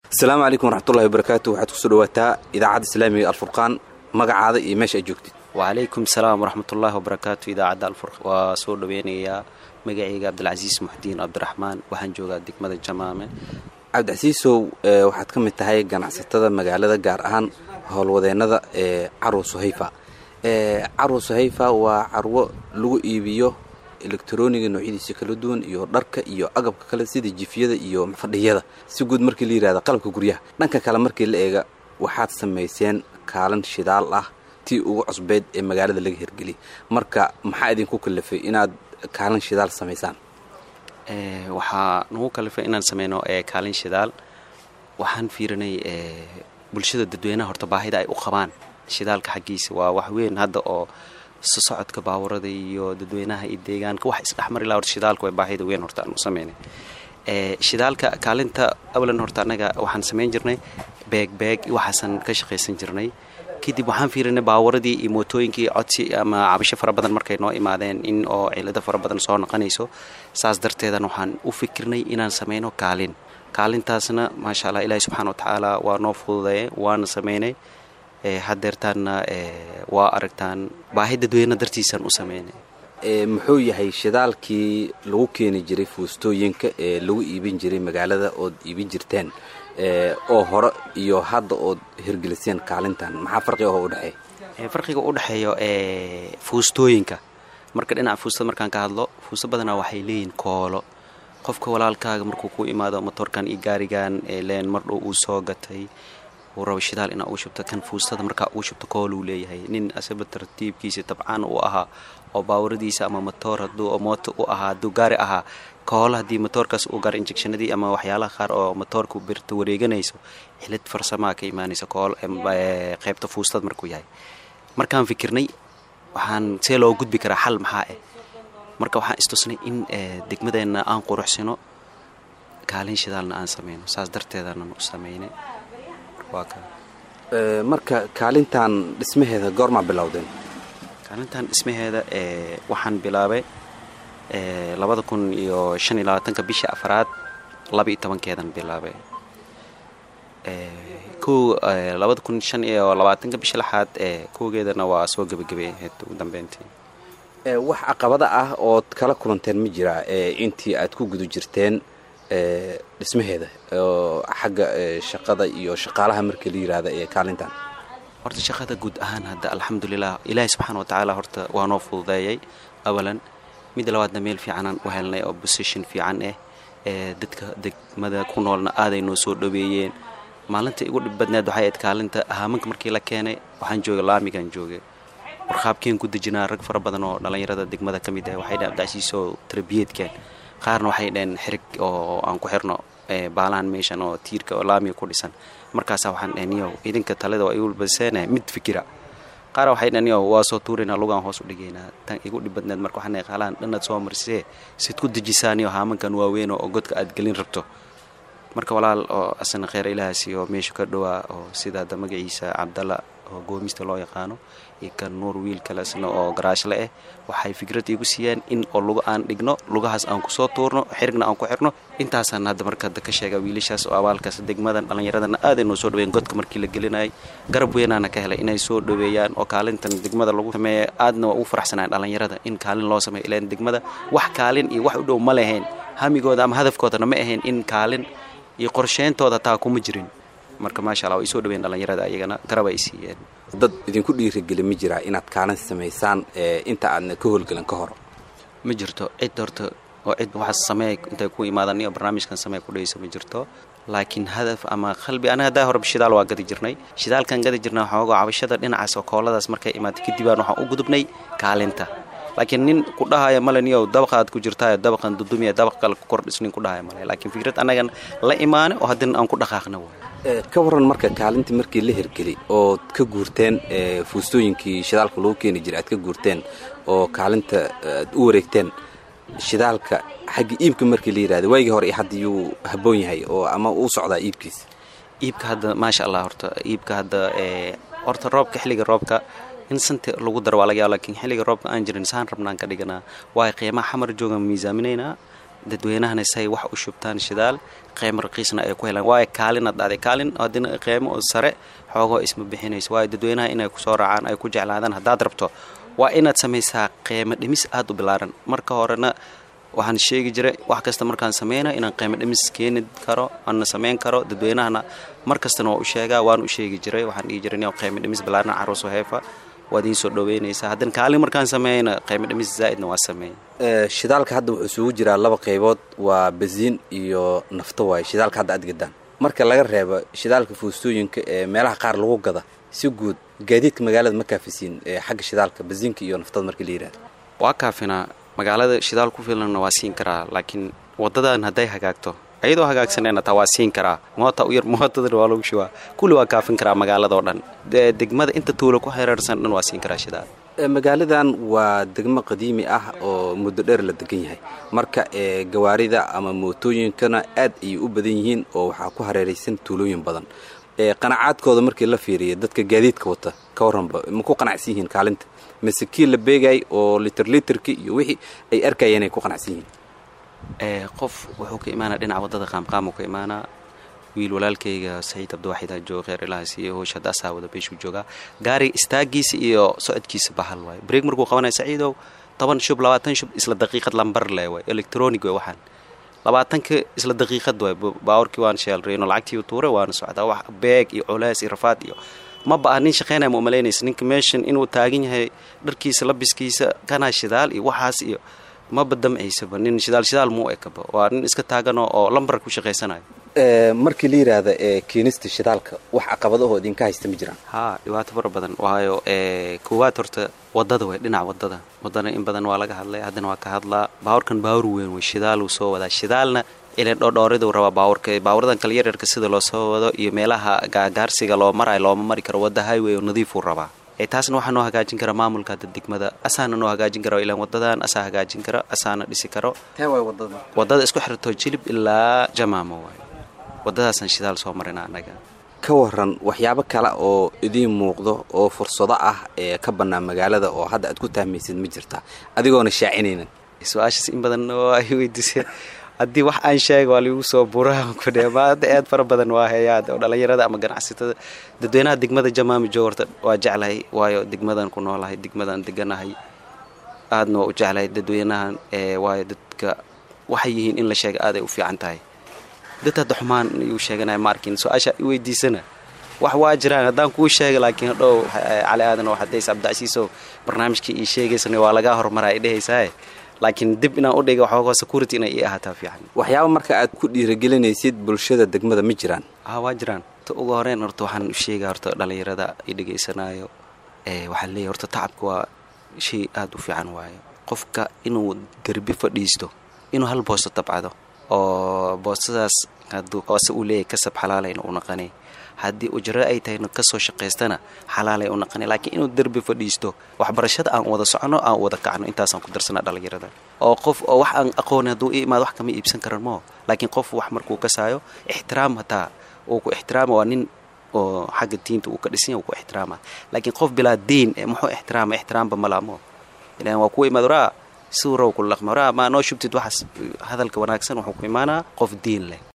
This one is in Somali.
asalaamu calaykum waraxmatullahi wabarakaatu waxaad kusoo dhawaataa idaacadda islaamiga alfurqaan magacaada iyo meesha aad joogtid wacalaykum salaam waraxmatullaahi wabarakaatu idaacadda alfurq waa soo dhaweynayaa magacayga cabdilcasiis muxdiin cabdiraxmaan waxaan joogaa degmada jamaame cabdicasiisow waxaad ka mid tahay ganacsatada magaalada gaar ahaan howlwadeennada ee carwo suhayfa carwo suhayfa waa carwo lagu iibiyo elektroniga noocyadiisa kala duwan iyo dharka iyo agabka kale sida jifyada iyo fadhiyada si guud markii la yihahda qalabka guryaha dhanka kale markii la eega waxaad samayseen kaalin shidaal ah tii ugu cusbeyd ee magaalada laga hirgeliyay marka maxaa idinku kalafay inaad kaalin shidaal samaysaan waxaa nagu kalifay inaan sameyno kaalin shidaal waxaan fiirinay bulshada dadweynaha horta baahida ay u qabaan shidaalka xaggiisa waa wax weyn hadda oo sosocodka baawarada iyo dadweynaha iyo deegaanka wax isdhexmari laha horta shidaalka waa baahida weyn horta aan u sameynay shidaalka kaalinta awlan horta annaga waxaan samayn jirnay beeg beeg waxaasan ka shaqaysan jirnay kadib waxaan fiirinay baawaradii iyo mootooyinkii codsi ama cabasho fara badan markay noo imaadeen in oo cilado fara badan soo noqonayso saas darteedan waxaan u fikirnay inaan sameyno kaalin kaalintaasna maasha allah ilaahi subxana wa tacaala waa noo fududeeye waana sameynay hadeertaanna waa aragtaan baahi dadweyne dartiisaan u sameynay muxuu yahay shidaalkii lagu keeni jiray fuustooyinka ee lagu iibin jiray magaalada ood iibin jirteen oo hore iyo hadda ood hirgeliseen kaalintan maxaa farqi oo udhexeeya farqiga u dhexeeyo fuustooyinka marka dhinaca fuustada markaan ka hadlo fuusto badanaa waxay leeyihin koolo qofka walaalkaaga markuu ku imaado motoorkan iyo gaarigan leen mardhow uu soo gatay uu rabo shidaal inaa uu shubto kan fuustada markaa uu shubto kooluu leeyahay nin asaba tartiibkiisa tabcaan uu ahaa oo baawaradiisa ama motoor haduu mooto u ahaa hadduu gaari ahaa koolo haddii motoorkaas uu gaaro injectionadii ama waxyaalaha qaar oo motoorka birta wareeganayso xilid farsamaa ka imaanaysa kool qaybta fuustada markuu yahay markaan fikirnay waxaan see loo gudbi karaa xal maxaa ah marka waxaan istusnay in degmadeenna aan quruxsino kaalin shidaalna aan sameyno saas darteedaanan u sameynay marka kaalintan dhismaheeda goormaa bilowdeen kaalintan dhismaheeda waxaan bilaabay labada kun iyo shan iyo labaatanka bisha afaraad laba iyo tobankeedan bilaabay kow labada kun shan iyo labaatanka bisha lixaad kowgeedana waa soo gebagabeyahayd ugu dambeyntii wax caqabada ah ood kala kulanteen ma jiraa intii aad ku guda jirteen dhismaheeda oo xagga shaqada iyo shaqaalaha markii la yihahda ee kaalintan horta shaqada guud ahaan hadda alxamdulilah ilaahi subxaana wa tacaala horta waa noo fududeeyay awalan midda labaadna meel fiicanaan u helnay oo bosition fiican ah ee dadka degmada ku noolna aaday noo soo dhaweeyeen maalinta igu dhib badneed waxay ayd kaalinta haamanka markii la keenay waxaan joogay laamigaan joogay warqaabkeen ku dejinaa rag fara badan oo dhallinyarada degmada ka mid ah waxay dhaheen abdacsiisoo tarbiyeedkeen qaarna waxay dhaheen xirig oo aan ku xirno baalahan meeshan oo tiirka oo laamiga ku dhisan markaasaa waxaan dhaheen yow idinka talida waa igu baseene mid fikira qaara waxay dhaheen yow waa soo tuuraynaa lugaan hoos u dhigaynaa tan igu dhib badneed marka waxaan dhahay qaalahan dhannaad soo marisee sid ku dejisaan iyo haamankan waaweyn oo godka aad gelin rabto marka walaal oo asana kheyr ilahaasi oo meeshu ka dhowaa oo sida hadda magaciisa cabdalla oo goomista loo yaqaano iyo kan nuur wiil kalesna oo garaashle ah waxay fikrad iigu siiyeen in oo luga aan dhigno lugahaas aan kusoo tuurno xirigna aan ku xirno intaasaan hadda marka hadda ka sheega wiilashaas oo abaalkaas degmadan dhallinyaradana aaday noo soo dhaweyen godka markii la gelinayay garab weynaana ka helay inay soo dhaweeyaan oo kaalintan degmada lagu sameeya aadna waa ugu faraxsanaan dhallinyarada in kaalin loo sameeyo ilaan degmada wax kaalin iyo wax u dhow ma lahayn hamigooda ama hadafkoodana ma ahayn in kaalin iyo qorsheyntooda taa kuma jirin marka maasha alla way soo dhaweyn dhallinyarada ayagana garab ay siiyeen dad idinku dhiirigeli ma jiraa inaad kaalin samaysaan inta aadna ka howlgelan ka hor ma jirto cid horta oo cid waxaas sameey intay ku imaadaan iyo barnaamijkan sameey ku dhayso ma jirto laakiin hadaf ama qalbi aniga haddaa hore shidaal waa gadi jirnay shidaalkan gadi jirnay xoogoo cabashada dhinacaas oo kooladaas markay imaatay kadibaan waxaan u gudubnay kaalinta laakiin nin ku dhahaya male niyow dabaqaad ku jirtaayo dabaqan dudumiya dabaq kale ku kordhis nin ku dhahaya male laakiin fikrad annagan la imaane oo haddana aan ku dhaqaaqna waay ka waran marka kaalintii markii la hirgeli ood ka guurteen fuustooyinkii shidaalka lagu keeni jiray aad ka guurteen oo kaalinta aad u wareegteen shidaalka xagga iibka markii la yidhahda waagii hore iyo hadda yuu habboon yahay oo ama uu socdaa iibkiisa iibka hadda maasha allah horta iibka hadda horta roobka xilliga roobka in santa lagu daro waa laga yaaba lakiin xilliga roobka aan jirin saan rabnaan ka dhiganaa waayo qiimaha xamar joogan miisaaminaynaa dadweynahana say wax u shubtaan shidaal qeymo raqiisna ay ku helaan waayo kaalinaad dhacday kaalin haddina qeymo oo sare xoogoo isma bixinayso waayo dadweynaha inay kusoo raacaan ay ku jeclaadaan haddaad rabto waa inaad samaysaa qeymo dhimis aada u bilaaran marka horena waxaan sheegi jiray wax kasta markaan sameynayo inaan qeymo dhimis keeni karo ana samayn karo dadweynahana mar kastana waa u sheegaa waan u sheegi jiray waxaan dhihi jiray in qeymo dhimis bilaaran caruus heefa waad iin soo dhaweynaysaa haddana kaalin markaan sameeyna qeymo dhimis zaa'idna waa sameeyay shidaalka hadda wuxuu isugu jiraa laba qaybood waa basiin iyo nafto waaye shidaalka hadda aad gadaan marka laga reebo shidaalka fuustooyinka ee meelaha qaar lagu gada si guud gaadiidka magaalada ma kaafisiin xagga shidaalka basiinka iyo naftada marka la yihahdo waa kaafinaa magaalada shidaal ku filanna waa siin karaa laakiin wadadan hadday hagaagto ayadoo hagaagsanayna taa waa siin karaa moota u yar mootadan waa lagu shubaa kulli waa kaafin karaa magaaladao dhan degmada inta tuulo ku xereersan dhan waa siin karaa shidaal magaaladan waa degmo qadiimi ah oo muddo dheer la degan yahay marka gawaarida ama mootooyinkana aad ayay u badan yihiin oo waxaa ku hareeraysan tuulooyin badan qanacaadkooda markii la fiiriya dadka gaadiidka wata ka warranba ma ku qanacsan yihiin kaalinta mise kii la beegay oo liter literki iyo wixii ay arkayeen ay ku qanacsan yihiin qof wuxuu ka imaanaa dhinaca waddada qaamqaamuu ka imaanaa wiil walaalkayga saciid cabdiwaxid aa jooga kheer ilahaas iyo hoosh hadda asaa wada beeshuu joogaa gaari istaagiisa iyo socodkiisa bahal waayo breeg markuu qabanaya saciidow toban shub labaatan shub isla daqiiqad lambar le waay electronic way waxaan labaatanka isla daqiiqad waay baawarkii waan sheelreyno lacagtii tuure waana socdaa wax beeg iyo culays iyo rafaad iyo ma ba'a nin shaqaynaya ma umalaynaysa ninka meeshan inuu taagan yahay dharkiisa labiskiisa kanaa shidaal iyo waxaas iyo maba damcaysaba nin shidaal shidaal muu ekaba waa nin iska taaganoo oo lambar ku shaqaysanayo markii la yidhaahda keenista shidaalka wax caqabadahoo idinka haysta ma jiraan haa dhibaato fara badan waayo koowaad horta wadada way dhinaca wadada wadana in badan waa laga hadlay haddana waa ka hadlaa baawurkan baawur weyn wey shidaaluu soo wadaa shidaalna ilan dhoodhooriduu rabaa baawurka baawuradan kale yaryarka sida loo soo wado iyo meelaha gaagaarsiga loo marayo looma mari karo wadda highway oo nadiifuu rabaa taasna waxaa noo hagaajin kara maamulka hadda degmada asaana noo hagaajin kara ilaan wadadan asaa hagaajin kara asaana dhisi karo wadada isku xirto jilib ilaa jamaamo waay wadadaasaan shidaal soo marina annaga ka waran waxyaabo kale oo idiin muuqdo oo fursado ah ee ka bannaan magaalada oo hadda aad ku tahmaysid ma jirtaa adigoona shaacinaynan su-aashaas in badan ay weydiiseen haddii wax aan sheega waa ligu soo buraa kudheemaada aad fara badan waa heeyaad oo dhallinyarada ama ganacsatada dadweynaha degmada jamaami joogorta waa jeclahay waayo degmadan ku noolahay degmadan deganahay aadna waa u jeclahay dadweynahan waayo dadka waxay yihiin in la sheega aaday u fiican tahay dad hadda xumaan yuu sheeganaya ma arkin su-aasha i weydiisana wax waa jiraan haddaan kuu sheega laakiin hadhow cali aadan oo xadays cabdicasiisow barnaamijkii ii sheegaysana waa lagaa hormaraa i dhehaysaa laakiin dib inaan u dhiga waxooga security inay ii ahaataa fiican waxyaaba marka aad ku dhiiragelinaysid bulshada degmada ma jiraan ha waa jiraan ta ugu horeyn horta waxaan u sheegaa horta dhallinyarada i dhegaysanaayo waxaan leeyahy horta tacabka waa shay aada u fiican waayo qofka inuu derbi fadhiisto inuu hal boosto tabcado oo boostadaas hadduu hoose uu leeyahy kasab xalaalayna u naqanay haddii ujro ay tahayna kasoo shaqaystana xalaalay u naqanay laakiin inuu derbi fadhiisto waxbarashada aan wada socono aan wada kacno intaasaan ku darsanaa dhallinyarada oo qof oo wax aan aqooni hadduu i imaado wax kama iibsan karan moo laakiin qof wax markuu kasaayo ixtiraam hataa uu ku ixtiraama waa nin oo xagga diinta uu ka dhisan yahy uu ku ixtiraama laakiin qof bilaa diin muxuu ixtiraama ixtiraamba malaamo ilan waa kuwa imaad waraa siwrow ku laqma waraa maa noo shubtid waxaas hadalka wanaagsan wuxuu ku imaanaa qof diin leh